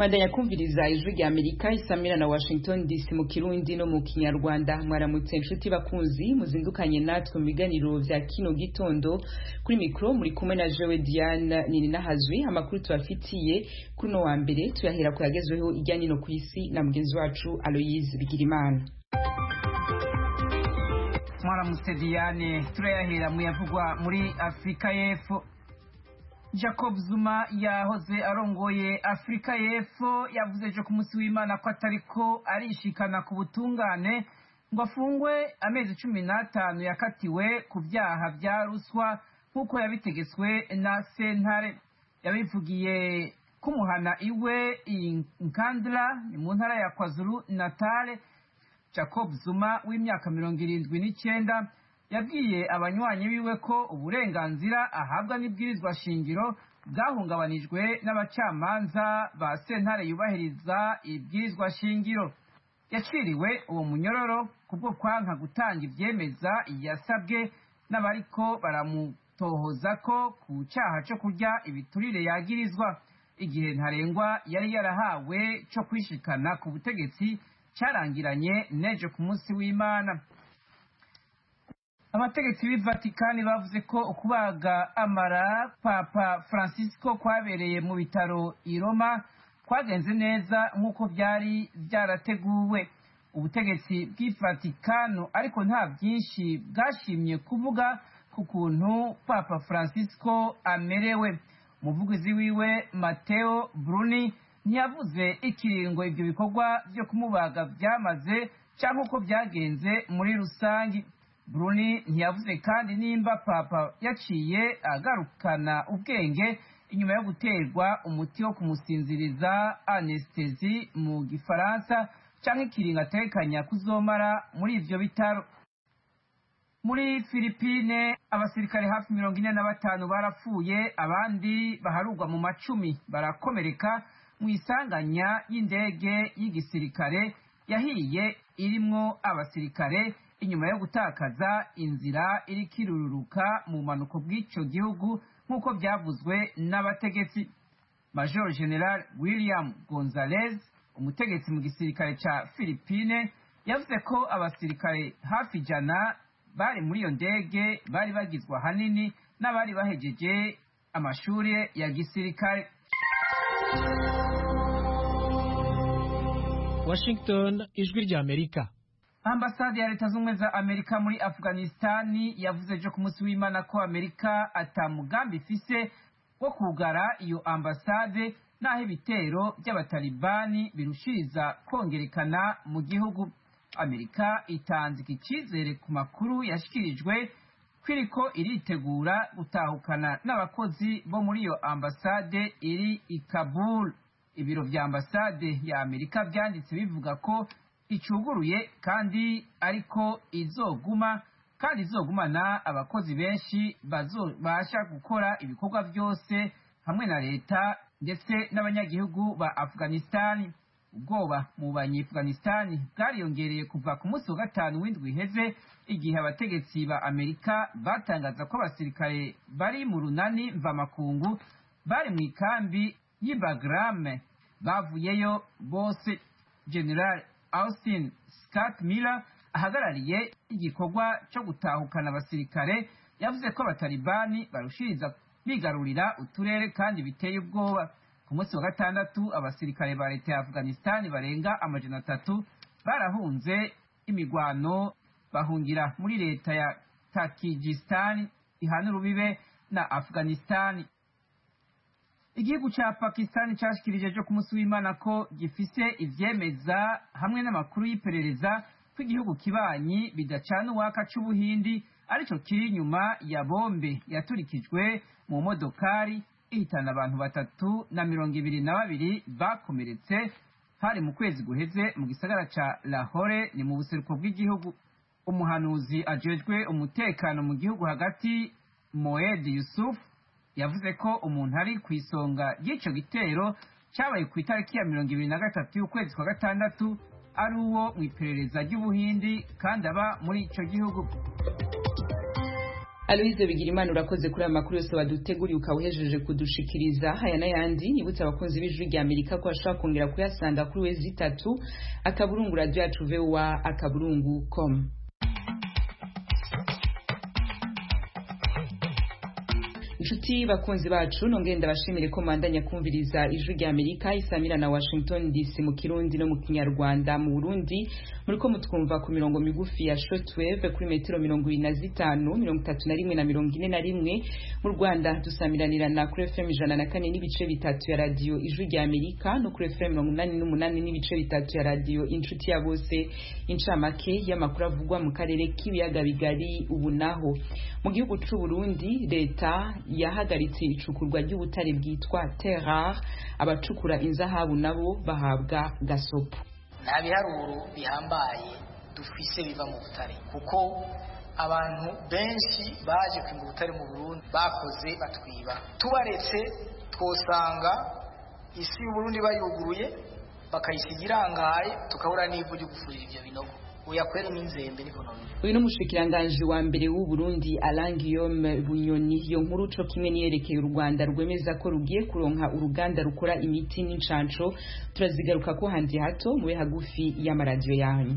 bandanya kumviriza ijwi rya amerika isamira na washington dc mu kirundi no mu kinyarwanda mwaramutse inshuti bakunzi muzindukanye natwe mu biganiro vya kino gitondo kuri mikro muri kumwe na jewe diane nini nahazwi amakuru tubafitiye kuri uno wa mbere tuyahera ku yagezweho irya nino ku isi na mugenzi wacu aloyise bigirimana mwaramutse diane turayahera mu yavugwa muri afurika y'epfo jacob zuma yahoze arongoye afurika y'epfo yavuze ejo ku munsi w'imana ko atariko arishikana ku butungane ngo afungwe amezi cumi n'atanu yakatiwe ku byaha bya ruswa nk'uko yabitegetswe na sentare yabivugiye kumuhana iwe nkandra ni mu ntara ya kwazulu natale jacob zuma w'imyaka mirongo irindwi n'icyenda yabwiye abanywanyi biwe ko uburenganzira ahabwa n'ibwirizwa shingiro bwahungabanijwe n'abacamanza ba sentare yubahiriza ibwirizwa shingiro yaciriwe uwo munyororo kubwo kwanka gutanga ibyemeza yasabwe n'abariko baramutohoza ko ku cyaha cyo kurya ibiturire yagirizwa igihe ntarengwa yari yarahawe cyo kwishikana ku butegetsi cyarangiranye n'ejo ku munsi w'imana abategetsi b'i vatikani bavuze ko ukubaga amara papa francisco kwabereye mu bitaro i roma kwagenze neza nk'uko byari byarateguwe ubutegetsi bw'i vatikano ariko nta byinshi bwashimye kuvuga ku kuntu papa francisco amerewe umuvugizi wiwe mateo bruni ntiyavuze ikiringo ibyo bikorwa byo kumubaga byamaze cyangwa uko byagenze muri rusange bruni ntiyavuze kandi nimba papa yaciye agarukana ubwenge inyuma yo guterwa umuti wo kumusinziriza anestesi mu gifaransa cyangwa ikiringo atekanya kuzomara muri ibyo bitaro muri filipine abasirikare hafi mirongo ine na batanu barapfuye abandi baharugwa mu macumi barakomereka mu isanganya y'indege y'igisirikare yahiye irimwo abasirikare inyuma yo gutakaza inzira iri kirururuka mu mpanuko bw'icyo gihugu nk'uko byavuzwe n'abategetsi major general william gonzalez umutegetsi mu gisirikare cya philippine yavuze ko abasirikare hafi ijana bari muri iyo ndege bari bagizwe ahanini n'abari bahejeje amashuri ya gisirikare washington ijwi rya amerika ambasade ya leta z'ubumwe za amerika muri afghanistani yavuze ejo ku munsi w'imana ko amerika atamugambi ifise wo kugara iyo ambasade n'aho ibitero by'abatalibani birushiriza kongerekana mu gihugu amerika itanze iki cyizere ku makuru yashyikirijwe ko iriko iritegura gutahukana n'abakozi bo muri iyo ambasade iri i kabul ibiro vya ambasade ya amerika byanditse bivuga ko icuguruye kandi ariko izoguma kandi izogumana abakozi benshi bazobasha gukora ibikorwa byose hamwe na leta ndetse n'abanyagihugu ba afghanistani ubwoba mu banyeafghanistani bwariyongereye kuva ku munsi wa gatanu w'indwi iheze igihe abategetsi ba amerika batangaza ko abasirikare bari mu runani mvamakungu bari mu ikambi y'ibagrame bavuyeyo bose general austin scott miller ahagarariye igikorwa cyo gutahukana abasirikare yavuze ko abatalibani barushiriza bigarurira uturere kandi biteye ubwoba ku munsi wa gatandatu abasirikare ba leta ya afghanistan barenga amajana atatu barahunze imigwano bahungira muri leta ya takijistan ihana urubibe na afghanistan igihugu cya pakistan cyashikirije ejo ku munsi w'imana ko gifise ivyemeza hamwe n'amakuru y'iperereza ko igihugu kibanyi bidacana uwaka c'ubuhindi arico kiri inyuma ya bombe yaturikijwe mu modokari ihitana abantu batatu na mirongo ibiri na babiri bakomeretse hari mu kwezi guheze mu gisagara ca lahore ni mu buseruko bw'igihugu umuhanuzi ajejwe umutekano mu gihugu hagati moed yusuf yavuze ko umuntu ari ku isonga ry'ico gitero cyabaye ku itariki ya mirongo ibiri na gatatu y'ukwezi kwa gatandatu ari uwo mu iperereza ry'ubuhindi kandi aba muri ico gihugu Aloise Bigirimana urakoze kuri aya makuru yose waduteguriye ukawuhejeje kudushikiriza aya n'ayandi nibutse abakunzi b'ijwi rya Amerika ko bashobora kongera kuyasanga kuri wezi itatu akaburungu radio yacu voa akaburungu com inshuti bakunzi bacu nongeye ndabashimire ko mandanya kumviriza ijwi rya Amerika isamira na Washington DC mu Kirundi no mu Kinyarwanda mu Burundi muriko mutwumva ku mirongo migufi ya shortwave kuri metero mirongo ibiri na zitanu mirongo itatu na rimwe na mirongo ine na rimwe mu Rwanda dusamiranirana kuri FM ijana na kane n'ibice bitatu ya radio ijwi rya Amerika no kuri FM mirongo inani n'umunani n'ibice bitatu ya radio inshuti ya bose incamake y'amakuru avugwa mu karere k'ibiyaga bigari ubu naho mu gihugu c'u Burundi leta yahagaritse icukurwa ry'ubutare bwitwa terrar abacukura inzahabu nabo bahabwa gasopo nta biharuro bihambaye dufise biva mu butare kuko abantu benshi baje kwimba ubutare mu Burundi bakoze batwiba tubaretse twosanga isi y'uburundi bayuguruye bakayisiga irangaye tukabura n'ivu ryo gufurira ivyo binogo uyakwere n'inzembe niko none uyu n'umushikiranganji wa mbere w'u Burundi Alain Guillaume Bunyoni iyo nkuru co kimwe niyerekeye u Rwanda rwemeza ko rugiye kuronka uruganda rukora imiti n'incanco turazigaruka ko handi hato mube hagufi y'amaradiyo yanyu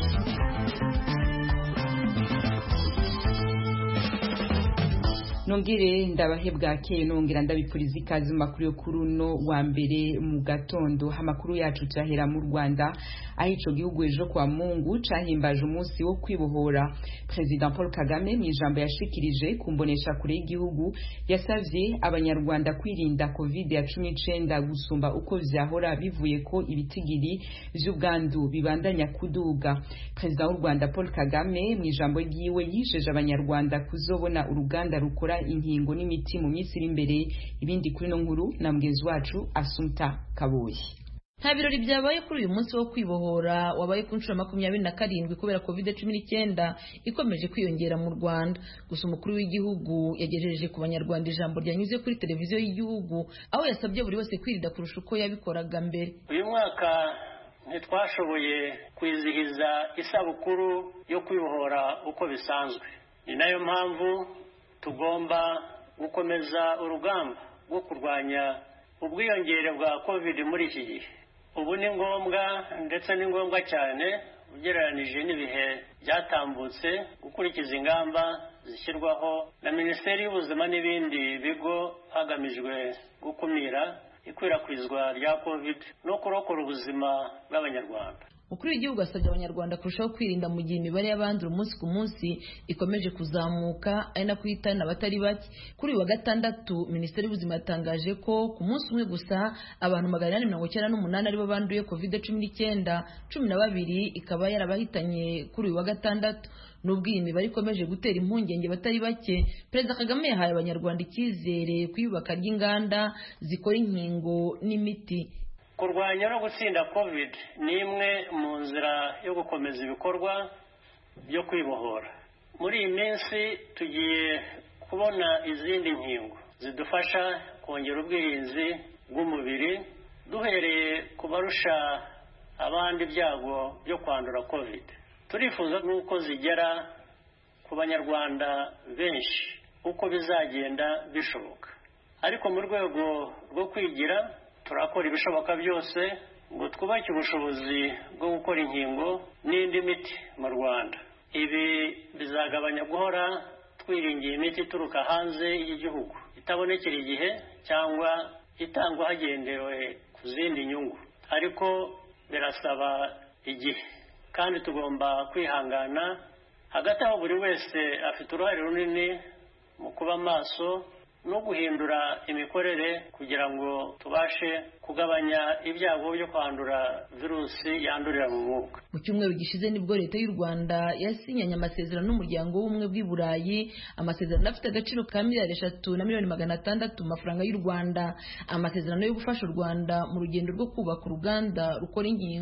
nongere ndabahe bwakeye nongera ndabipfuriza ikaze mu makuru yo kuri uno wa mbere mu gatondo amakuru yacu cyahera mu Rwanda aho ico gihugu ejo kwa Mungu cahimbaje umunsi wo kwibohora President Paul Kagame mu ijambo yashikirije kumbonesha kure y'igihugu yasavye abanyarwanda kwirinda covid ya 19 gusumba uko vyahora bivuye ko ibitigiri vy'ubwandu bibandanya kuduga President w'u Rwanda Paul Kagame mu ijambo ryiwe yisheje abanyarwanda kuzobona uruganda rukora inkingo n'imiti mu minsi iri imbere ibindi kuri no nkuru na mugenzi wacu Asumta Kabuye nta birori byabaye kuri uyu munsi wo kwibohora wabaye ku nshuro makumyabiri na karindwi kubera covid cumi n'icyenda ikomeje kwiyongera mu rwanda gusa umukuru w'igihugu yagejeje ku banyarwanda ijambo ryanyuze kuri televiziyo y'igihugu aho yasabye buri wese kwirinda kurusha uko yabikoraga mbere uyu mwaka ntitwashoboye kwizihiza isabukuru yo kwibohora uko bisanzwe ni nayo mpamvu tugomba gukomeza urugamba rwo kurwanya ubwiyongere bwa covid muri iki gihe ubu ni ngombwa ndetse ni ngombwa cyane ugereranije n'ibihe byatambutse gukurikiza ingamba zishyirwaho na minisiteri y'ubuzima n'ibindi bigo hagamijwe gukumira ikwirakwizwa rya covid no kurokora ubuzima bw'abanyarwanda umukuru w'igihugu asabye abanyarwanda kurushaho kwirinda mu gihe imibare y'abandura umunsi ku munsi ikomeje kuzamuka ari nako ihitana abatari bake kuri uyu wa gatandatu minisiteri y'ubuzima yatangaje ko ku munsi umwe gusa abantu magana inani mirongo icyenda n'umunani aribo banduye covid cumi n'icyenda cumi na babiri ikaba yarabahitanye kuri uyu wa gatandatu nubwo iyi mibare ikomeje gutera impungenge batari bake perezida kagame yahaye abanyarwanda icyizere ku iyubaka ry'inganda zikora inkingo n'imiti kurwanya no gutsinda covid ni imwe mu nzira yo gukomeza ibikorwa byo kwibohora muri iyi minsi tugiye kubona izindi nkingo zidufasha kongera ubwirinzi bw'umubiri duhereye ku barusha abandi ibyago byo kwandura covid turifuza n'uko zigera ku banyarwanda benshi uko bizagenda bishoboka ariko mu rwego rwo kwigira turakora ibishoboka byose ngo twubake ubushobozi bwo gukora inkingo n'indi miti mu rwanda ibi bizagabanya guhora twiringiye imiti ituruka hanze y'igihugu itabonekera igihe cyangwa itangwa hagendewe ku zindi nyungu ariko birasaba igihe kandi tugomba kwihangana hagati aho buri wese afite uruhare runini mu kuba maso no guhindura imikorere kugira ngo tubashe kugabanya ibyago byo kwandura virusi yandurira mu mwuka mu cyumweru gishize nibwo leta y'u rwanda yasinyanye amasezerano n'umuryango w'ubumwe bw'i burayi amasezerano afite agaciro ka miliyari eshatu na miliyoni magana atandatu mu mafaranga y'u rwanda amasezerano yo gufasha u rwanda mu rugendo rwo kubaka uruganda rukora inkingo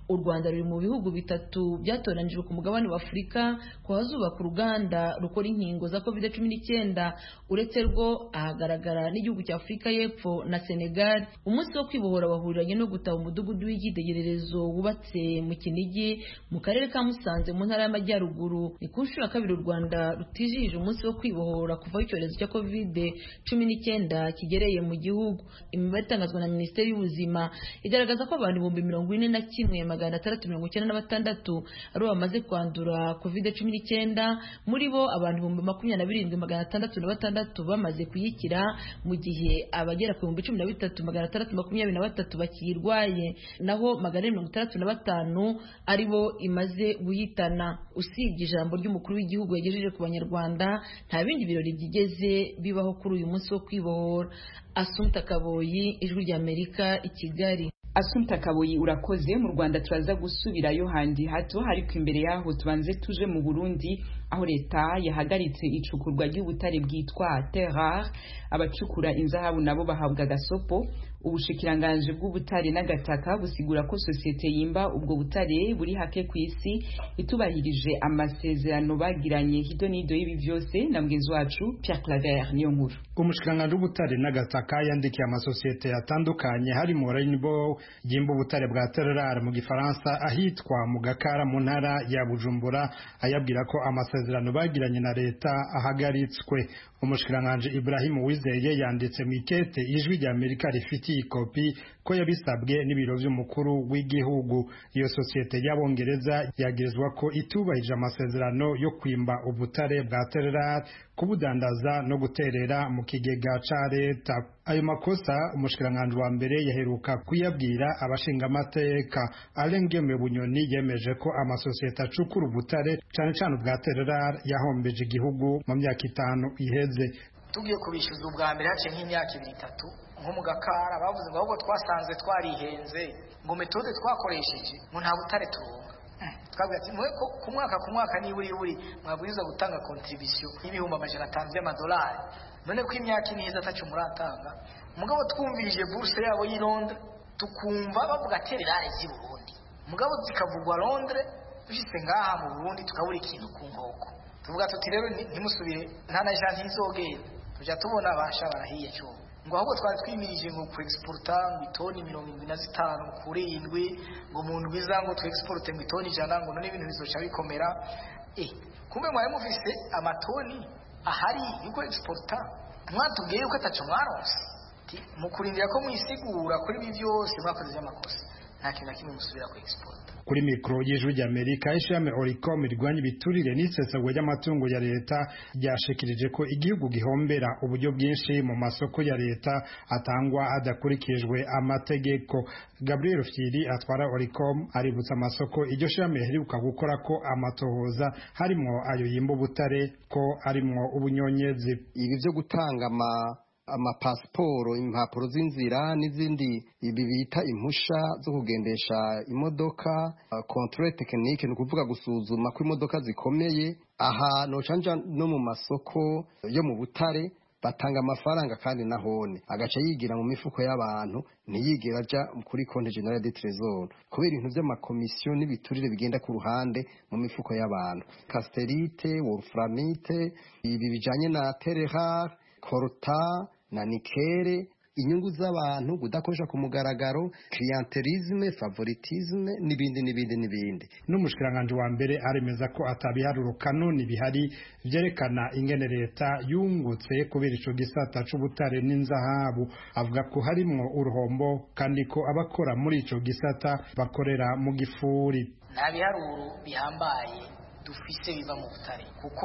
u rwanda ruri mu bihugu bitatu byatoranijwe ku mugabane wa afurika ko hazubaka uruganda rukora inkingo za covid cumi n'icyenda uretse rwo ahagaragara n'igihugu cya afurika y'epfo na senegal umunsi wo kwibohora wahuriranye no gutaba umudugudu w'icyitegererezo wubatse mu kinigi mu karere ka musanze mu ntara y'amajyaruguru ni ku nshuro ya kabiri u rwanda rutijihije umunsi wo kwibohora kuvaho icyorezo cya covid cumi n'icyenda kigereye mu gihugu imibare itangazwa na minisiteri y'ubuzima igaragaza ko abantu ibihumbi mirongo ine na kimwe magana atandatu mirongo icyenda na batandatu aribo bamaze kwandura covid cumi n'icyenda muri bo abantu ibihumbi makumyabiri na birindwi magana atandatu na batandatu bamaze kuyikira mu gihe abagera ku bihumbi cumi na bitatu magana atandatu makumyabiri na batatu bakiyirwaye naho magana ane mirongo itandatu na batanu ari bo imaze guhitana usibye ijambo ry'umukuru w'igihugu yagejeje ku banyarwanda nta bindi birori byigeze bibaho kuri uyu munsi wo kwibohora asumta kaboyi ijwi ry'amerika i kigali Asumta Kaboyi urakoze mu Rwanda turaza gusubirayo handi hato ariko imbere yaho tubanze tuje mu Burundi aho leta yahagaritse icukurwa ry'ubutare bwitwa terrar abacukura inzahabu nabo bahabwa gasopo ubushikiranganje bw'ubutare n'agataka busigura ko sosiyete yimba ubwo butare buri hake ku isi itubahirije amasezerano bagiranye hido n'ido y'ibi byose na mugenzi wacu Pierre Claver niyo nkuru umushikiranganje w'ubutare n'agataka yandikiye amasosiyete atandukanye harimo Rainbow yimba ubutare bwa terrar mu gifaransa ahitwa mu Gakara mu ntara ya Bujumbura ayabwira ko amasezerano bagiranye na leta ahagaritswe umushikiranganje Ibrahim Uwizeye yanditse mu ikete ijwi rya Amerika rifitiye ikopi ko yabisabwe n'ibiro by'umukuru w'igihugu iyo sosiyete y'abongereza yagirizwa ko itubahije amasezerano yo kwimba ubutare bwa terrar kubudandaza no guterera mu kigega ca leta ayo makosa umushikiranganje wa mbere yaheruka kuyabwira abashingamateka Alengeme Bunyoni yemeje ko amasosiyete acukura ubutare cane cane ubwa terrar yahombeje igihugu mu myaka itanu iheze tugiye kubishyuza ubwa mbere haciye nk'imyaka ibiri itatu nko mu gakara bavuze ngo ahubwo twasanze twarihenze ngo metode twakoresheje ngo nta butare turonka twavuga ati mwe ku mwaka ku mwaka niburi buri mwabwirizwa gutanga contribution y'ibihumbi amajana atanu by'amadolari none ko imyaka ine iheze atacu muratanga mugabo twumvirije bourse yabo y'i Londres tukumva bavuga tererare z'i Burundi mugabo zikavugwa Londres dushitse ngaha mu Burundi tukabura ikintu ku nkoko tuvuga tuti rero ntimusubire nta na janti izogenda tujya tubona abasha barahiye cyo ngo ahubwo twari twimirije ngo ku exporta ngo itoni mirongo irindwi na zitanu kuri indwi ngo mu ndwi za ngo tu exporte ngo itoni ijana ngo none ibintu bizoca bikomera eh kumbe mwari mufise amatoni ahari yuko exporta mwatubwiye yuko ataco mwaronse mu kurindira ko mwisigura kuri ibi byose mwakoze by'amakosa nta kintu na kimwe musubira ku exporta kuri mikoro y'ijwi ry'amerika ishami oricom rirwanya ibiturire n'isesagwa ry'amatungo ya leta ryashikirije ko igihugu gihombera uburyo bwinshi mu masoko ya leta atangwa hadakurikijwe amategeko gabriel fyiri atwara oricom aributsa amasoko iryo shami riheruka gukora ko amatohoza harimwo ayo yimba ubutare ko arimwo ubunyonyezi ibi byo gutanga ama amapasiporo impapuro z'inzira n'izindi ibi bita impusha zo kugendesha imodoka controle technique ni ukuvuga gusuzuma ko imodoka zikomeye aha nocanja no mu masoko yo mu butare batanga amafaranga kandi nahone agaca yigira mu mifuko y'abantu ntiyigera aja kuri konti generale de trésor kubera ibintu by'amakomisiyo n'ibiturire bigenda ku ruhande mu mifuko y'abantu casterite wolframite ibi bijanye na terehar korota na nikere inyungu z'abantu kudakoresha ku mugaragaro clientelisme favoritisme n'ibindi n'ibindi n'ibindi n'umushikiranganje wa mbere aremeza ko atabiharuro kanoni bihari vyerekana ingene leta yungutse kubera ico gisata c'ubutare n'inzahabu avuga ko harimwo uruhombo kandi ko abakora muri ico gisata bakorera mu gifuri nta biharuro bihambaye dufise biva mu butare kuko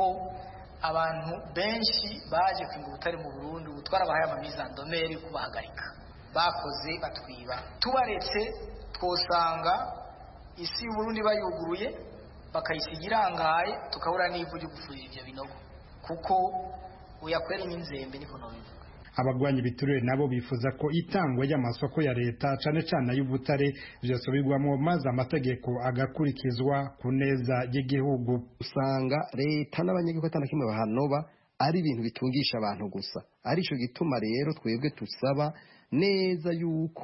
abantu benshi baje kwimba ubutare mu Burundi ubu twarabahaye amamizandomeri kubahagarika bakoze batwiba tubaretse twosanga isi y'uburundi bayuguruye bakayisiga irangaye tukabura n'ivu ryo gufurira ibyo binogo kuko uyakwera n'inzembe niko nobivuga abagwanya ibiturire nabo bifuza ko itangwa ry'amasoko ya leta cane cane ay'ubutare vyosubirwamwo maze amategeko agakurikizwa ku neza y'igihugu usanga leta n'abanyagihugu atana kimwe bahanoba ari ibintu bitungisha abantu gusa arico gituma rero twebwe tusaba neza yuko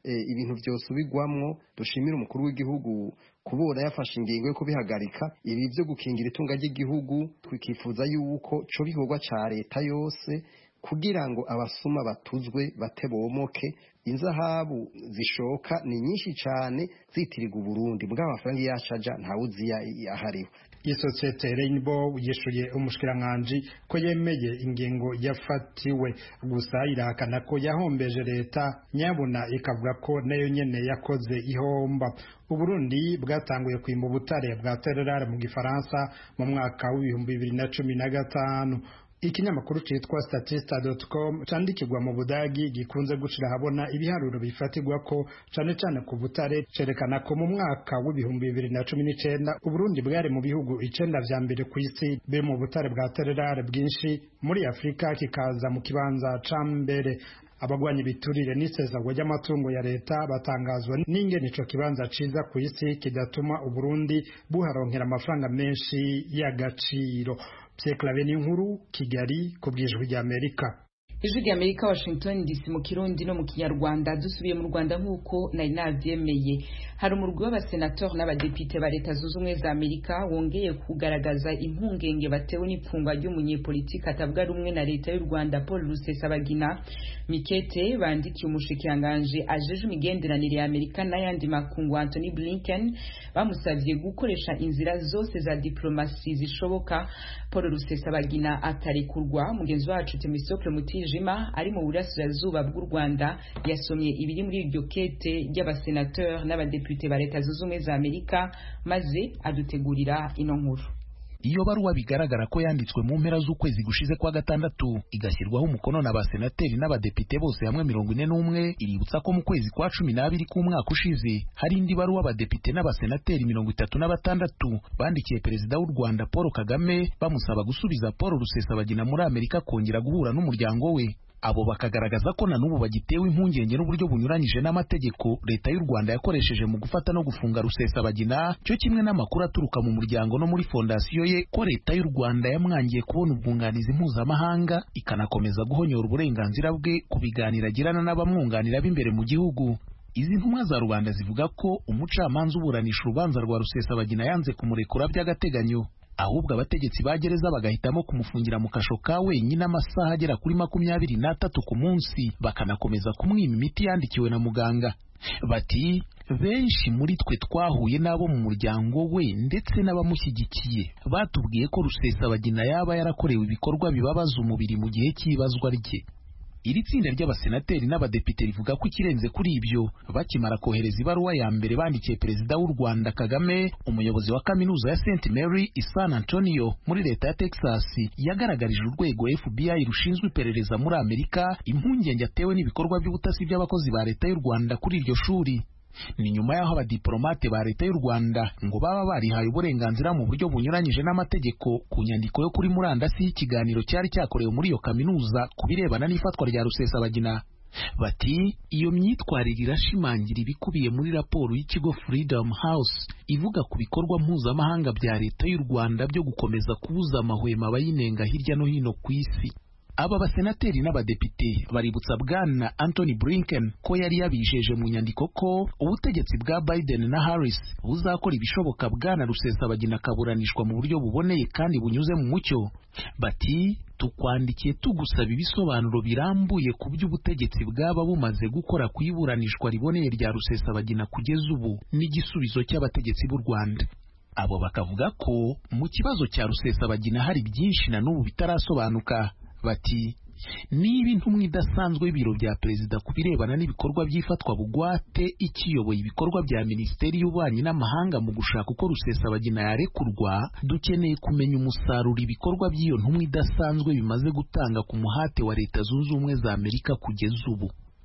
ibintu byosubirwamwo dushimira umukuru w'igihugu kubona yafashe ingingo yo kubihagarika ibi byo gukingira itunga ry'igihugu twikifuza yuko co bikorwa ca leta yose kugira ngo abasuma batuzwe batebomoke inzahabu zishoka ni nyinshi cyane zitirirwa uburundi bwa amafaranga yacaja ntawuzi ahariho isosiyete Rainbow yishuye umushikiranganji ko yemeye ingingo yafatiwe gusa irahakana ko yahombeje leta nyabuna ikavuga ko nayo nyene yakoze ihomba uburundi bwatanguye kwimba ubutare bwa tererare mu gifaransa mu mwaka w'ibihumbi bibiri na cumi na gatanu ikinyamakuru cyitwa statista.com candikirwa mu budagi gikunze gushira habona ibiharuro bifatirwa ko cane cane ku butare cerekana ko mu mwaka w'ibihumbi bibiri na cumi n'icenda uburundi bwari mu bihugu icenda vya mbere ku isi biri mu butare bwa tererare bwinshi muri afurika kikaza mu kibanza ca mbere abagwanya ibiturire n'isezagwa ry'amatungo ya leta batangazwa n'ingene ico kibanza ciza ku isi kidatuma uburundi buharonkera amafaranga menshi y'agaciro Pierre n'inkuru Kigali ku bwijwi rya Amerika ijwi rya Amerika Washington DC mu Kirundi no mu Kinyarwanda dusubiye mu Rwanda nk'uko nari navyemeye hari umurwi w'abasenatori n'abadepite ba leta zunze ubumwe za Amerika wongeye kugaragaza impungenge batewe n'ipfungwa ry'umunyepolitiki atavuga rumwe na leta y'u Rwanda Paul Rusesabagina Mikete bandikiye umushikiranganje ajeje imigenderanire ya Amerika n'ayandi makungu Anthony Blinken bamusavye gukoresha inzira zose za diplomasi zishoboka Paul Rusesabagina atarekurwa mugenzi wacu Temisocle Mutije Jima ari mu burasirazuba bw'u Rwanda yasomye ibiri muri iryo kete ry'abasenateur n'abadepute ba leta zunze ubumwe za Amerika maze adutegurira ino nkuru iyo baruwa bigaragara ko yanditswe mu mpera z'ukwezi gushize kwa gatandatu igashyirwaho umukono na basenateri n'abadepite bose hamwe mirongo ine n'umwe iributsa ko mu kwezi kwa cumi n'abiri k'umwaka ushize hari indi baruwa abadepite n'abasenateri mirongo itatu na batandatu bandikiye perezida w'u Rwanda Paul Kagame bamusaba gusubiza Paul Rusesabagina muri Amerika kongera guhura n'umuryango we abo bakagaragaza ko na n'ubu bagitewe impungenge n'uburyo bunyuranyije n'amategeko leta y'u Rwanda yakoresheje mu gufata no gufunga Rusesabagina cyo kimwe n'amakuru aturuka mu muryango no muri fondasiyo ye ko leta y'u Rwanda yamwangiye kubona ubwunganizi mpuzamahanga ikanakomeza guhonyora uburenganzira bwe ku biganiro agirana n'abamwunganira b'imbere mu gihugu izi ntumwa za rubanda zivuga ko umucamanza uburanisha urubanza rwa Rusesabagina yanze kumurekura by'agateganyo ahubwo abategetsi ba gereza bagahitamo kumufungira mu kasho ka wenyine amasaha agera kuri makumyabiri n'atatu ku munsi bakanakomeza kumwima imiti yandikiwe na muganga bati benshi muri twe twahuye n'abo mu muryango we ndetse n'abamushyigikiye batubwiye ko Rusesabagina yaba yarakorewe ibikorwa bibabaza umubiri mu gihe cy'ibazwa rye iri tsinda ry'abasenateri n'abadepite rivuga ko ikirenze kuri ibyo bakimara kohereza ibaruwa ya mbere bandikiye perezida w'u Rwanda Kagame umuyobozi wa kaminuza ya St Mary i San Antonio muri leta ya Texas yagaragarije urwego FBI rushinzwe iperereza muri Amerika impungenge atewe n'ibikorwa by'ubutasi by'abakozi ba leta y'u Rwanda kuri iryo shuri ni nyuma y'aho abadiplomate ba leta y'u Rwanda ngo baba barihaye uburenganzira mu buryo bunyuranyije n'amategeko ku nyandiko yo kuri murandasi y'ikiganiro cyari cyakorewe muri iyo kaminuza ku birebana n'ifatwa rya Rusesabagina bati iyo myitwarire irashimangira ibikubiye muri raporo y'ikigo Freedom House ivuga ku bikorwa mpuzamahanga bya leta y'u Rwanda byo gukomeza kubuza amahwemo abayinenga hirya no hino ku isi aba basenateri n'abadepite baributsa bwana Anthony Blinken ko yari yabijeje mu nyandiko ko ubutegetsi bwa Biden na Harris buzakora ibishoboka bwana Rusesabagina akaburanishwa mu buryo buboneye kandi bunyuze mu mucyo bati tukwandikiye tugusaba ibisobanuro birambuye ku byo ubutegetsi bwaba bumaze gukora ku iburanishwa riboneye rya Rusesabagina kugeza ubu n'igisubizo cy'abategetsi b'u Rwanda abo bakavuga ko mu kibazo cya Rusesabagina hari byinshi na n'ubu bitarasobanuka bati niba intumwa idasanzwe y'ibiro bya perezida ku birebana n'ibikorwa by'ifatwa bugwate ikiyoboye ibikorwa bya minisiteri y'ububanyi n'amahanga mu gushaka uko rusesabagina yarekurwa dukeneye kumenya umusaruro ibikorwa by'iyo ntumwa idasanzwe bimaze gutanga ku muhate wa leta zunze ubumwe za amerika kugeza ubu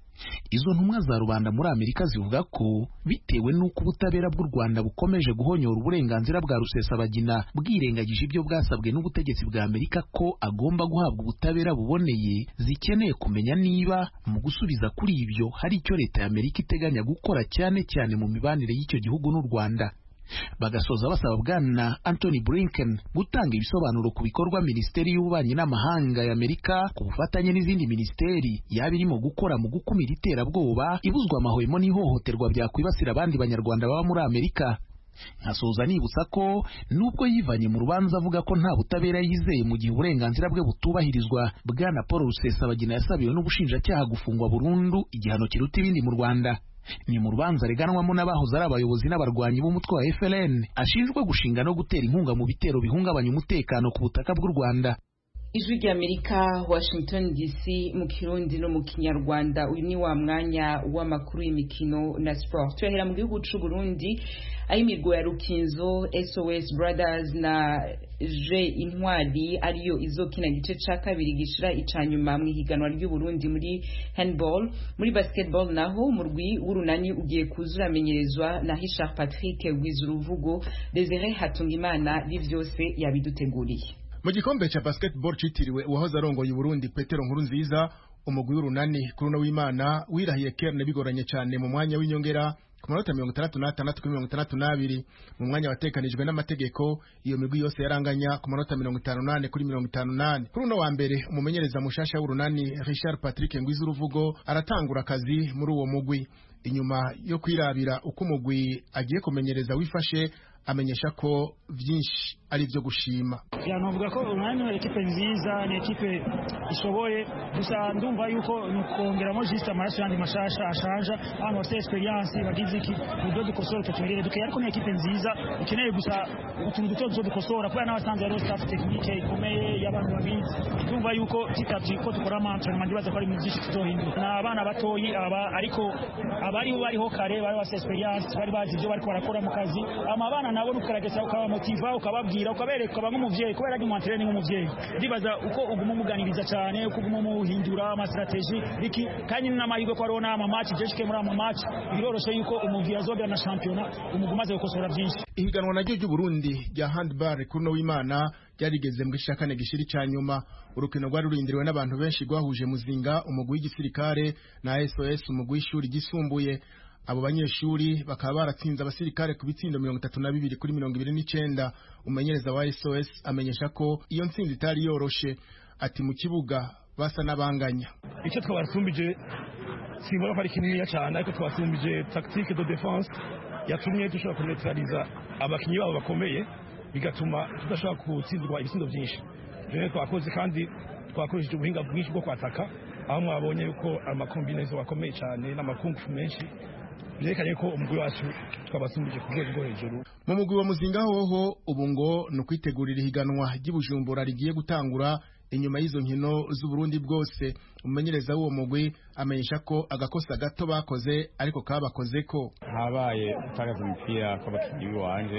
izo ntumwa za rubanda muri amerika zivuga ko bitewe n'uko ubutabera bw'u rwanda bukomeje guhonyora uburenganzira bwa rusesabagina bwirengagije ibyo bwasabwe n'ubutegetsi bwa amerika ko agomba guhabwa ubutabera buboneye zikeneye kumenya niba mu gusubiza kuri ibyo hari icyo leta ya amerika iteganya gukora cyane cyane mu mibanire y'icyo gihugu n'u rwanda bagasoza basaba bwana Anthony Blinken gutanga ibisobanuro ku bikorwa minisiteri y'ububanyi n'amahanga ya Amerika ku bufatanye n'izindi minisiteri yaba irimo gukora mu gukumira iterabwoba ibuzwa amahwemo n'ihohoterwa byakwibasira abandi banyarwanda baba muri Amerika nkasoza nibutsa ko nubwo yivanye mu rubanza avuga ko nta butabera yizeye mu gihe uburenganzira bwe butubahirizwa bwana Paul Rusesabagina yasabiwe n'ubushinjacyaha gufungwa burundu igihano kiruta ibindi mu Rwanda ni mu rubanza reganwamo n'abahoze ari abayobozi n'abarwanyi b'umutwe wa FLN ashinjwa gushinga no gutera inkunga mu bitero bihungabanya umutekano ku butaka bw'u Rwanda ijwi ry'amerika washington dc mu kirundi no mu kinyarwanda uyu ni wa mwanya w'amakuru y'imikino na sport turahera mu gihugu c'u burundi aho imirgo ya rukinzo sos brothers na je intwari ariyo izokina gice ca kabiri gishira ica nyuma mu ihiganwa ry'uburundi muri handball muri basketball naho umurwi w'urunani ugiye kuza uramenyerezwa na richard patrick wizuruvugo desire hatungimana bivyose yabiduteguriye mu gikombe cya basketball citiriwe uwahoze arongoye Burundi Petero Nkuru nziza umugwi w'urunani kuri uno w'Imana wirahiye Kerne bigoranye cyane mu mwanya w'inyongera ku manota mirongo itandatu n'atandatu kuri mirongo itandatu n'abiri mu mwanya watekanijwe n'amategeko iyo migwi yose yaranganya ku manota mirongo itanu n'ane kuri mirongo itanu n'ane kuri uno wa mbere umumenyereza mushasha w'urunani Richard Patrick Ngwizuruvugo aratangura akazi muri uwo mugwi inyuma yo kwirabira uko umugwi agiye kumenyereza wifashe amenyesha ko byinshi ari ibyo gushima navuga ko urunani ni ekipe nziza ni ekipe ishoboye gusa ndumva yuko ni ukongeramo jisite amaraso yandi mashasha ashanja abantu bafite experience bagize iki uburyo dukosora tutumerere duke ariko ni ekipe nziza ikeneye gusa utuntu duto duto dukosora kubera n'abasanzwe hariho staff tekinike ikomeye y'abantu babizi ndumva yuko tutavye ko dukora amantrainement ndibaza ko ari mu byinshi tuzohindura ni abana batoyi aba ariko abariho bariho kare bari bafite experience bari bazi ibyo bariko barakora mu kazi ama abana nabo nukugerageza ukabamotiva ukababwira ukabereka ukaba nk'umuvyeyi kubera ari umwantere ni nk'umuvyeyi ndibaza uko uguma umuganiriza cyane uko uguma umuhindura amasitrategi iki kandi ni n'amahirwe ko hariho n'amamaci jeshike muri amamaci biroroshe yuko umuvyeyi azogera na shampiyona umuguma umaze gukosora byinshi ihiganwa naryo ry'uburundi rya handball kuri no w'imana ryarigeze mu gice kane gishiri cya nyuma urukino rwari rurindiriwe n'abantu benshi rwahuje muzinga umugwi w'igisirikare na sos umugwi w'ishuri ryisumbuye abo banyeshuri bakaba baratsinze abasirikare ku bitsindo mirongo itatu na bibiri kuri mirongo ibiri n'icenda umumenyereza wa sos amenyesha ko iyo ntsinzi itari yoroshe ati mu kibuga basa n'abanganya icyo twabasumbije simbona ko ari kininiya cyane ariko twasumbije tactique de defense yatumye dushobora kuneutraliza abakinnyi babo bakomeye bigatuma tudashobora gutsindirwa ibitsindo byinshi rero twakoze kandi twakoresheje ubuhinga bwinshi bwo kwataka aho mwabonye yuko amakombinezo akomeye cyane n'amakungufu menshi byerekanye ko umugwi wacu twabasumbije ku rwego rwo hejuru mu mugwi wa muzinga hoho ubu ngo ni ukwitegurira ihiganwa ry'ibujumbura rigiye gutangura inyuma y'izo nkino z'uburundi bwose umumenyereza w'uwo mugwi amenyesha ko agakosa gato bakoze ariko kabakoze ko habaye gutagaza umupira kw'abakinnyi b'iwanje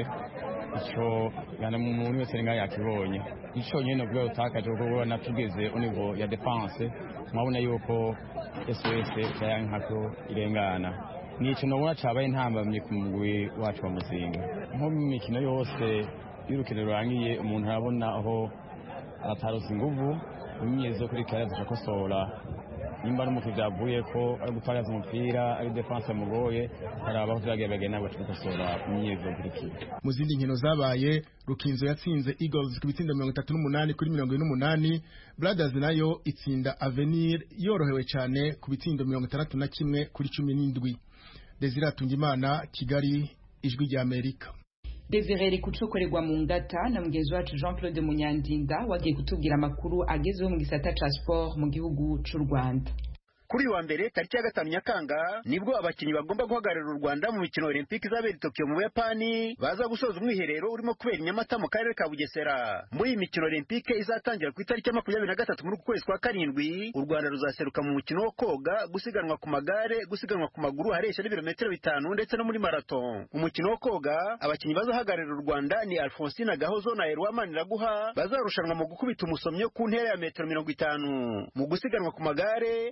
icyo gana mu muntu wese ngaho yakibonye icyo nyine ubwo utakaje kuko natugeze univo ya defense mwabona yuko SOS yayankako irengana ni ikintu ubona cyabaye intambamye ku mugwi wacu wa muzinga nko mu mikino yose y'urukino rurangiye umuntu arabona aho atarose inguvu imyezo kuri kare zikakosora nimba n'umukinnyi byavuye ko ari gutagaza umupira ari defense yamugoye haraba aho vyagerageye nabo tukakosora imyezo kuri kire mu zindi nkino zabaye rukinzo yatsinze eagles ku bitsindo mirongo itatu n'umunani kuri mirongo ine n'umunani brothers nayo itsinda avenir yorohewe cyane ku bitsindo mirongo itandatu na kimwe kuri cumi n'indwi desire atungimana kigali ijwi rya amerika Desire kucokorerwa mu ngata na mugenzi wacu Jean Claude Munyandinda wagiye kutubwira amakuru agezeho mu gisata ca sport mu gihugu c'u Rwanda kuri wa mbere tariki ya gatanu nyakanga nibwo abakinnyi bagomba guhagararira u rwanda mu mikino olympique izabera i tokiyo mu buyapani baza gusoza umwiherero urimo kubera i nyamata mu karere ka bugesera muri iyi mikino olympique izatangira ku itariki ya makumyabiri na gatatu muri uku kwezi kwa karindwi u rwanda ruzaseruka mu mukino wo koga gusiganwa ku magare gusiganwa ku maguru haresha n'ibirometero bitanu ndetse no muri marato umukino wo koga abakinnyi bazahagararira u rwanda ni alphonsine gahozo na erwa maniraguha bazarushanwa mu gukubita umusomyo ku ntera ya metero mirongo itanu mu gusiganwa ku magare abazaseruka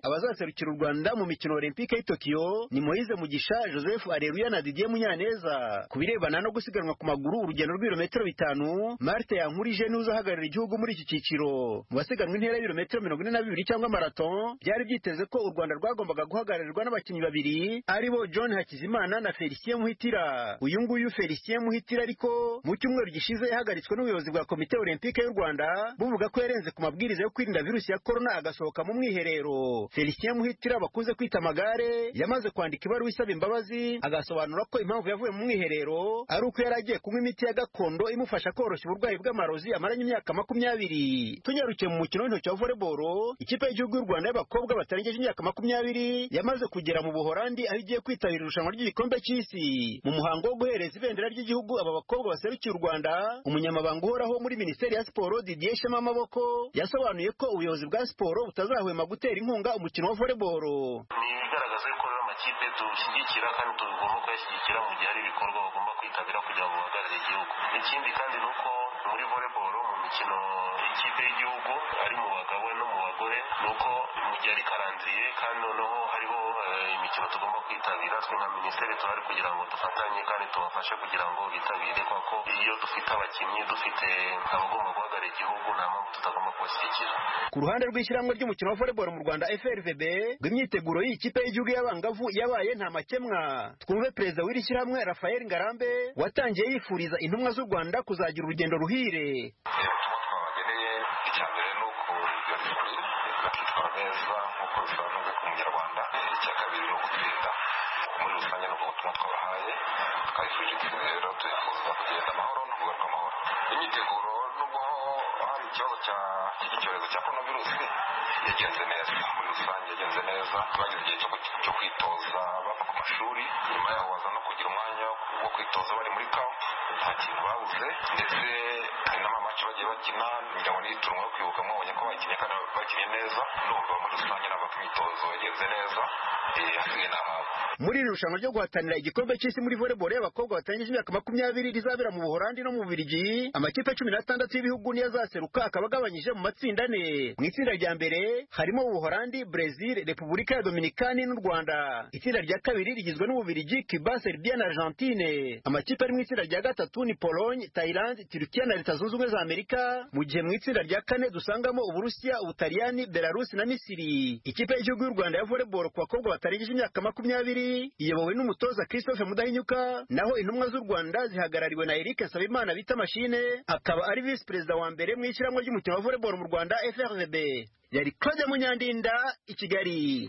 kuzaserukira u rwanda mu mikino olympique y'i tokiyo ni moise mugisha joseph areruya na didier munyaneza ku birebana no gusiganwa ku maguru urugendo rw'ibirometero bitanu marte yankurije niwe uzahagararira igihugu muri iki cyiciro mu basiganwa intera y'ibirometero mirongo ine na bibiri cyangwa marathon byari byiteze ko u rwanda rwagombaga guhagararirwa n'abakinnyi babiri aribo john hakizimana na felicien muhitira uyu nguyu felicien muhitira ariko mu cyumweru gishize yahagaritswe n'ubuyobozi bwa komite olympique y'u rwanda buvuga ko yarenze ku mabwiriza yo kwirinda virusi ya korona agasohoka mu mwiherero felicien muhitira bakunze kwita amagare yamaze kwandika ibaruwa isaba imbabazi agasobanura ko impamvu yavuye mu mwiherero ari uko yari agiye kunywa imiti ya gakondo imufasha koroshya uburwayi bw'amarozi amaranye imyaka makumyabiri tunyarukiye mu mukino w'intoki wa volleyball ikipe y'igihugu y'u rwanda y'abakobwa batarengeje imyaka makumyabiri yamaze kugera mu buhorandi aho igiye kwitabira irushanwa ry'igikombe cy'isi mu muhango wo guhereza ibendera ry'igihugu aba bakobwa baserukiye u rwanda umunyamabanga uhoraho muri minisiteri ya siporo didier shema amaboko yasobanuye ko ubuyobozi bwa siporo butazahwema gutera inkunga umukino wa volleyball ni igaragaza yuko rero amakipe dushyigikira kandi tugomba kuyashyigikira mu gihe hari ibikorwa bagomba kwitabira kugira ngo bahagarare igihugu ikindi kandi ni uko muri volleyball mu mikino y'ikipe y'igihugu ari mu bagabo no mu bagore ni uko mu gihe ari karandiriye kandi noneho hariho imikino tugomba kwitabira twe nka minisiteri tuhari kugira ngo dufatanye kandi tubafashe kugira ngo bitabire kuko iyo dufite abakinnyi dufite abagomba guhagarara igihugu nta mpamvu tutagomba kubashyigikira ku ruhande rw'ishyirahamwe ry'umukino wa volleyball mu rwanda frvb ngo imyiteguro y'iyi kipe y'igihugu y'abangavu yabaye nta makemwa twumve perezida w'iri shyirahamwe rafael ngarambe watangiye yifuriza intumwa z'u rwanda kuzagira urugendo ruhire twabageneye icya mbere ni ukugira disipurine bakitwara neza nk'uko bisanzwe ku munyarwanda icya kabiri ni ugutsinda muri rusange ni ubutumwa twabahaye twabifurije intsinzi rero turifuza kugenda amahoro no kugaruka amahoro imyiteguro nubwo hari ikibazo cy'iki cyorezo cya korona virusi yagenze neza muri rusange yagenze neza bagize igihe cyo kwitoza bava ku mashuri nyuma yaho baza no kugira umwanya wo kwitoza bari muri kampu nta kintu babuze ndetse hari n'amamaci bagiye bakina kugira ngo n'iyiturungo yo kwibuka mwabonye ko bakinnye kandi bakinnye neza numva muri rusange ntabwo imyitozo yagenze neza hasigaye n'ahabo muri iri rushanwa ryo guhatanira igikombe cy'isi muri volleyball y'abakobwa batangije imyaka makumyabiri rizabera mu buhorandi no mu bubirigi amakipe cumi n'atandatu y'ibihugu niyo azaseruka akaba agabanyije mu matsinda ane mu itsinda rya mbere harimo ubuhorandi brezil repubulika ya dominikani n'u rwanda itsinda rya kabiri rigizwe n'ububirigi cuba serbia na argentine amakipe ari mu itsinda rya gatatu ni pologne thailand turukiya na leta zunze ubumwe za amerika mu gihe mu itsinda rya kane dusangamo uburusiya ubutaliyani belarusi na misiri ikipe y'igihugu y'u rwanda ya volleyball ku bakobwa batarengeje imyaka makumyabiri iyobowe n'umutoza christophe mudahinyuka naho intumwa z'u rwanda zihagarariwe na eric nsabimana bita mashine akaba ari visi perezida wa mbere mu ishyirahamwe ry'umukino wa volleyball mu rwanda frvb yari claudia munyandinda i kigali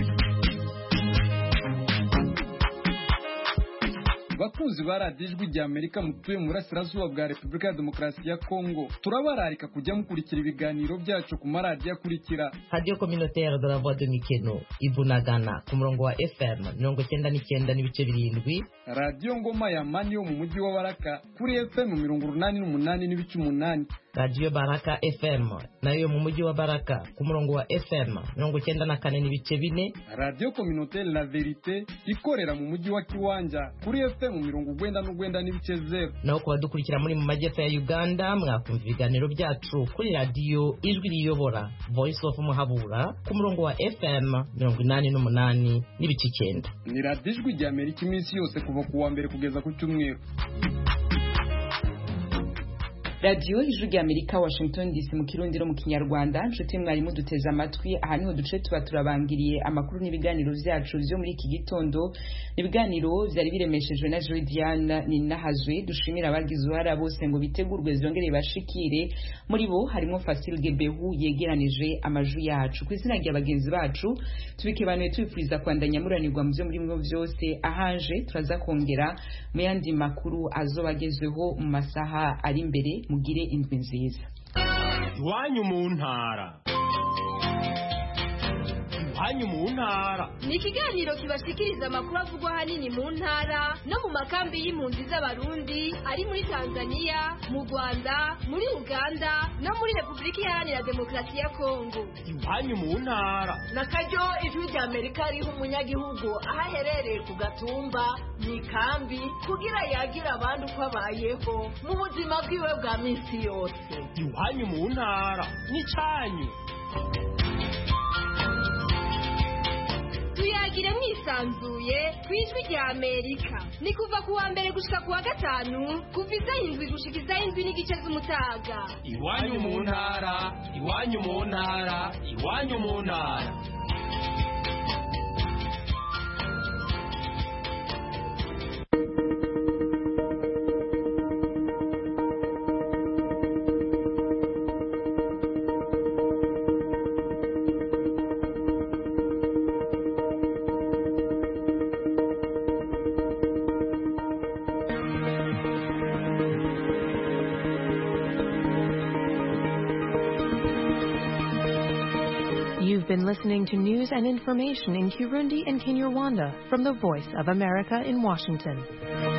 bakunzi ba radiyo ijwi rya amerika mutuye mu burasirazuba bwa repubulika ya demokarasi ya kongo turabararika kujya mukurikira ibiganiro byacu ku maradiyo akurikira radiyo communautaire de la voix de mikeno ibunagana ku murongo wa fm mirongo cyenda n'icyenda n'ibice birindwi radiyo ngoma ya mani yo mu mujyi wa baraka kuri fm mirongo urunani n'umunani n'ibice umunani radiyo baraka fm nayo yo mu mujyi wa baraka ku murongo wa fm mirongo cyenda na kane n'ibice bine radiyo communautaire la verite ikorera mu mujyi wa kiwanja kuri fm mirongo ugwenda n'ugwenda n'ibice zeru naho ku badukurikira muri mu majyepfo ya uganda mwakumva ibiganiro byacu kuri radiyo ijwi riyobora voice of muhabura ku murongo wa fm mirongo inani n'umunani n'ibice icyenda ni radiyo ijwi rya amerika iminsi yose kuva ku wa mbere kugeza ku cyumweru radiyo ijwi rya amerika washington dc mu kirundi no mu kinyarwanda nshuti mwarimu duteze amatwi aha niho duce tuba turabangiriye amakuru n'ibiganiro byacu byo muri iki gitondo ibiganiro byari biremeshejwe na joy diana ninahazwe dushimira abagize uruhara bose ngo bitegurwe zongere bashikire muri bo harimo fasil gebehu yegeranije amajwi yacu ku izina rya bagenzi bacu tubikebanuye tubifuriza kwandanya muranirwa mu byo muri mwo byose ahanje turaza kongera mu yandi makuru azoba agezweho mu masaha ari imbere mugire indwi nziza iwanyu mu ntara iwanyu mu ntara ni ikiganiro kibashikiriza amakuru avugwa ahanini mu ntara no mu makambi y'impunzi z'abarundi ari muri tanzania mu rwanda muri uganda no muri repubulika iharanira demokarasi ya kongo iwanyu mu ntara na karyo ijwi rya amerika riha umunyagihugu aho aherereye ku gatumba mu ikambi kugira yagire abandi uko abayeho mu buzima bwiwe bwa minsi yose iwanyu mu ntara n'icyanyu tuyagire mwisanzuye ku ijwi rya amerika ni kuva ku wa mbere gushika ku wa gatanu kuva isaha indwi gushika isaha indwi n'igice z'umutaga iwanyu mu ntara iwanyu mu ntara iwanyu mu ntara You've been listening to news and information in Kirundi and Kinyarwanda from the Voice of America in Washington.